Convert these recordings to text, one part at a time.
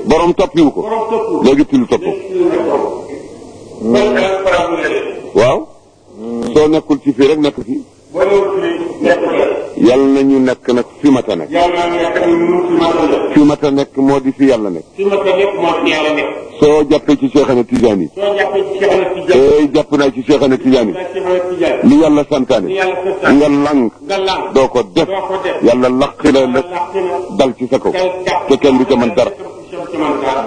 borom toppiwu ko borom topp léegi till topp ko léegi ci la topp loolu daal faram la leen waaw soo nekkul ci fii rek nekk fii boo ñëwul fii nekk la yàlla na ñu nekk nag fi mata nekk yàlla naa nekk ni mu fi mata la fi mata nekk moo di fi yàlla nekk fi mata nekk moo fi yàlla nekk soo jàppee ci Cheikh Ahmed Tidiane yi soo jàppee ci Cheikh Ahmed Tidiane eey jàpp naa ci Cheikh Ahmed Tidiane naa Cheikh Ahmed Tidiane yi li yàlla santaane ni yàlla sëstaan nga lang nga lang doo ko def doo ko def yàlla laqi la la làq na dal ci sa kaw kay jàpp te kenn du ca mën dara kenn du ca mën dara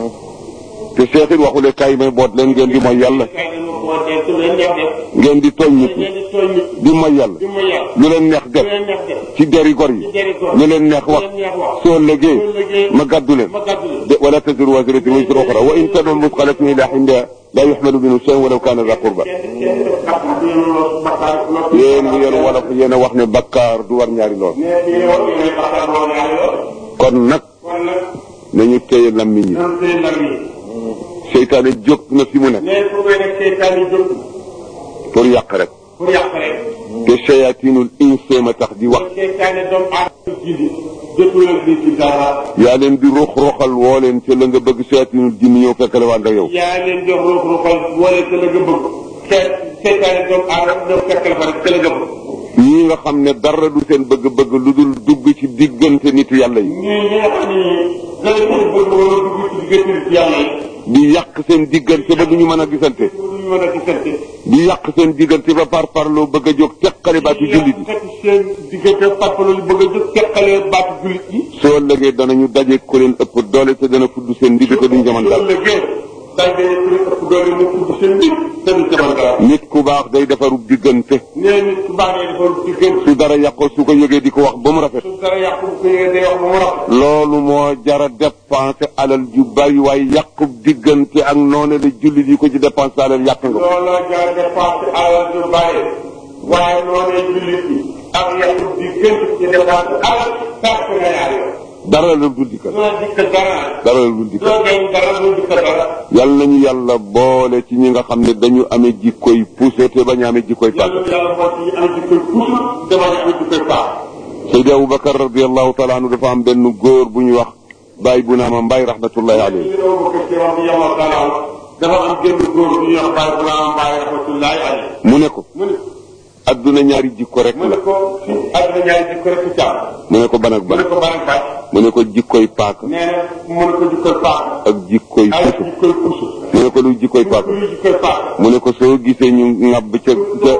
te Cheikh it waxule kaay may boot leen ngeen di mooy yàlla kay dañu ko dee su leen neex def ngeen di tooñ nit ñi ngeen di tooñ nit di mooy yàlla di mooy yàlla lu leen neex su def leen neex def ci deri gor yi ci jëri ko lu leen neex wax leen neex wax soo lëgee soo lëgee ma gàddu leen ma gàddu leen de wala taziru waziratun wizra ukhra wa in tad'u musqalatun ila hindiha la yuhmalu minhu shay'un walaw kana dha qurba kenn kenn bakkaar du yéen loolu bakkaar loolu yéen yéen wolof yéen a wax ne bakkaar du war ñaari lool mais di yow yéen bakkaar boo ñaari yoon kon nag kon nag nañu téye lammiñ yi nan tey lam yi seytaane jóg na fi mu nekk mais fu koy nekk seytaan yi jóg pour yàq rek pour yàq rek te shayatinul insi ma tax di wax seytaane doomu aadama jindi jotul ak di ci dara yaa leen di ruux ruuxal woo leen ca la nga bëgg shayatinul jinni ñëw fekk la waan ak yow yaa leen jox ruux ruuxal wala ca la nga bëgg te seytaane doomu aadama doo fekk la fa rek ca la nga bëgg ñii nga xam ne dara du seen bëgg-bëgg lu dul dugg ci diggante nitu yàlla yi ñii ñi nga xam ni dana seen bëgg wala dugg ci diggante nit yàlla yi di yàq seen diggante ba du ñu mën a gisante pour ñu mën a gisante di yàq seen diggante ba par parloo bëgg a jóg teqale baatu jullit yi fekk seen diggante parpalo lu bëgg a jóg teqalee baatu jullit yi soo ëllëgee danañu daje ku leen ëpp doole te dana fudd seen ndigg te duñ jaman dara ëllëgee day dañu ku leen ëpp doole mu tudd seen nit te du jaman dara nit ku baax day defarub diggante nee nit ku baax nee dafa diggante su dara yàqoo su ko yëgee di ko wax ba mu rafet su dara yàqu bu ko yëgee day wax ba mu rafet loolu moo jara dépensé alal ju bari waaye yàqub diggante ak noone la jullit yi ko ci dépensé alal yàq nga ko looloo jar dépense alal ju bari waaye noonee jullit yi ak yàqu diggante ci dépense alal perte nga ñaar yoon dara la dul dikkal doo dikk dara dara la dul dikkal doo gañ dara doo dikk dara yàlla nañu yàlla boole ci ñi nga xam ne dañu amee jikkoy puso te bañ a amee jikkoy pàgg yàlla yàlla moo ci am jikkoy puus dama ne am jikkoy paax Seydi Aboubacar radiallahu taala anhu dafa am benn góor bu ñu wax Baye bu naama Mbaye rahmatullahi alayhi li doo ko ci wax yàlla taala dafa am génn góor bu ñuy wax Baye bu naa Mbaye rahmatullahi alayhi mu ne ko mu ne adduna ñaari jikko rek mu ne la ko àdduna ñaari jikko rek ci jàmm mu ne ko ban ak mu ne ban ko ban ak ban mu ne ko jikkoy paaka nee na mu ne ko jikkoy paax ak jikkoy ay puso jikkoy puus mu ne ko luy jikkoy paaka luy jikkoy paax mu ne ko soo gisee ñu ŋàbb ca ca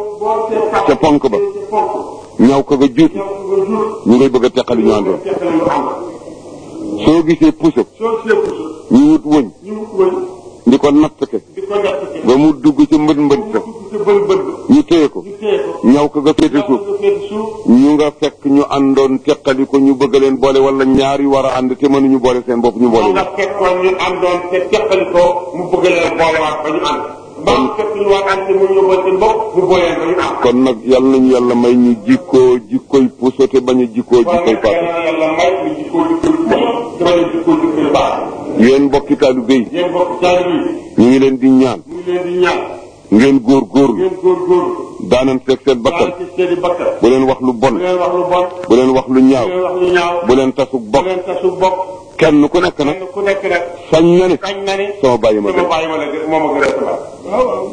ca ponk ba ñaw ko nga juuti ñu ngay bëgg a teqali ñu àndoon soo gisee puso soo see puus ñu wut wëñ ñu wut wëñ di ko natt ke di ko natt ci ba mu dugg ca mbët mbët sa dugg ci bën bën ñu téye ko ñu téye ko ñaw ko nga féete suuf nga féete suuf ñu nga fekk ñu àndoon teqali ko ñu bëgg leen boole wala ñaari war a ànd te mënuñu boole seen bopp ñu boole moom nga fekkoon ñu àndoon te teqali ko mu bëgg leen boolewaat ba ñu ànd ba mu fekk ñu war ànd te mu ñu boole seen bopp mu boole leen ba ñu ànd kon nag yàlla nañu yàlla may ñu jikkoo jikkoy puso te bañ a jikkoo kon jikkoy nag paaka yàlla yàlla may ñu jikkoo jikkoy puus te bañ a jikkoo jikkoy baax yéen mbokki taalibe yi yéen bokk jaay yi ñu ngi leen di ñaan mu ngi leen di ñaan ngeen góor góorlu ngeen góorgóorlu daanan fekk seen bakkan daal ci seen i bakkan bu leen wax lu bon bu leen wax lu bon bu leen wax lu bu ñaaw leen wax lu ñaaw bu leen tasug bu bokk leen tasu bokk kenn ku nekk nag kenn ku nekk nag sañ na ne kañ na ni sama bàyyi ma sama gën bàyyi ma la gën moom a gën a sama waaw waaw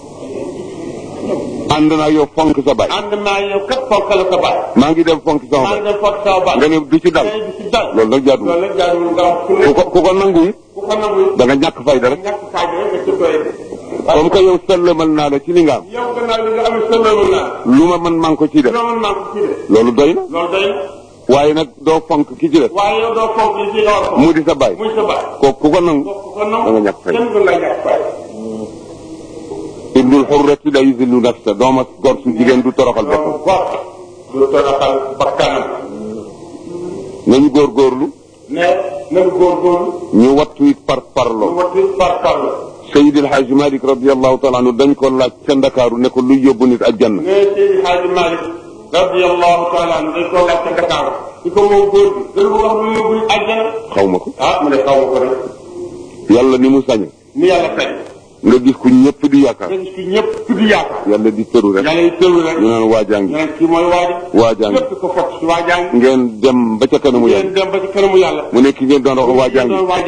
ànd naa yow fonk sa baay ànd naa yow kat fonk la sa bàyyi maa ngi dem fonk sama maa ngi baay dem fonk sama bàyyi nga ne du ci dal ngay di ci dal loolu nag jaaduwul loolu nag jaaduwul nga wax ku ku ne ko ku ko nangu it ku ko nangu da nga ñàkk fayda rek ñàkk fayda rek nga ci doye comme que yow sëllamal naa la ci li nga am yow gannaaw li nga amee sëlëlu naa lu ma mën maa ngi ko ciy def loolu maa ko ci de loolu doy na loolu doy na waaye nag doo fonk ki ci def waaye yow doo fonk li ci nga war a fonk mu di sa baay muy sa bàyyi kooku ku ko nangu ku ko nangu da nga ñàkk fayda kenn du la ñàkk fayda ibnul xurrati la yusillu nafsa dooma gor su jigéen du toroxal boppam loolu gor du toroxal bakkanam nañu góorgóorlu ne nanu góorgóorlu ñu wattu it par lu parloo wati par parlo Seydil Hadji Malick radiallahu taala anhu dañ ko laaj ca Ndakaaru ne ko luy yóbbu nit aljanna ne Seydi Hadji Malick radiyallahu taala anhu dañ koo laaj ca Dakar di ko moom góor bi dana ko wax lu yóbbu àjjana xaw ma ko ah mu ne xaw ma ko nag yàlla ni mu sañe ni yàlla fay nga gis ku ñëpp di yaakaar nga gis fi ñëpp tudd yaakaar yàlla di tëru rek yàlla yi tëru rek ñu naan waajaa ñu ngi ne kii mooy waaji waajaa ngi képp ko fot si waajaa ngi ngeen dem ba ca kanamu ngeen yàlla dem ba ci kanamu yàlla mu ne ki ngeen doon wax waajaa ngi doon waaj